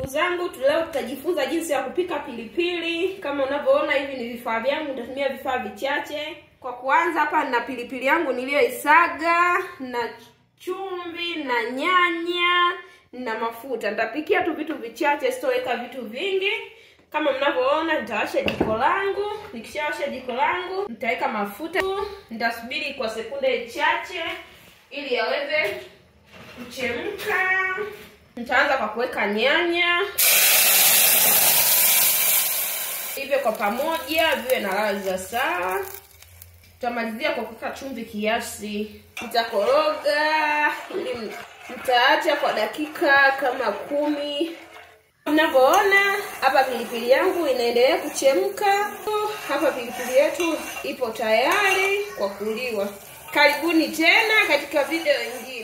Ndugu zangu, leo tutajifunza jinsi ya kupika pilipili. Kama unavyoona, hivi ni vifaa vyangu, nitatumia vifaa vichache. Kwa kuanza, hapa nina pilipili yangu niliyoisaga na chumvi na nyanya na mafuta. Nitapikia tu vitu vichache, sitoweka vitu vingi. Kama mnavyoona, nitawasha jiko langu. Nikishawasha jiko langu, nitaweka mafuta. Nitasubiri kwa sekunde chache ili yaweze kuchemka. Nitaanza kwa kuweka nyanya hivyo kwa pamoja viwe na ladha sawa. Tutamalizia kwa kuweka chumvi kiasi. Nitakoroga ili nitaacha kwa dakika kama kumi. Mnavyoona hapa, pilipili yangu inaendelea kuchemka. Hapa pilipili yetu ipo tayari kwa kuliwa. Karibuni tena katika video nyingine.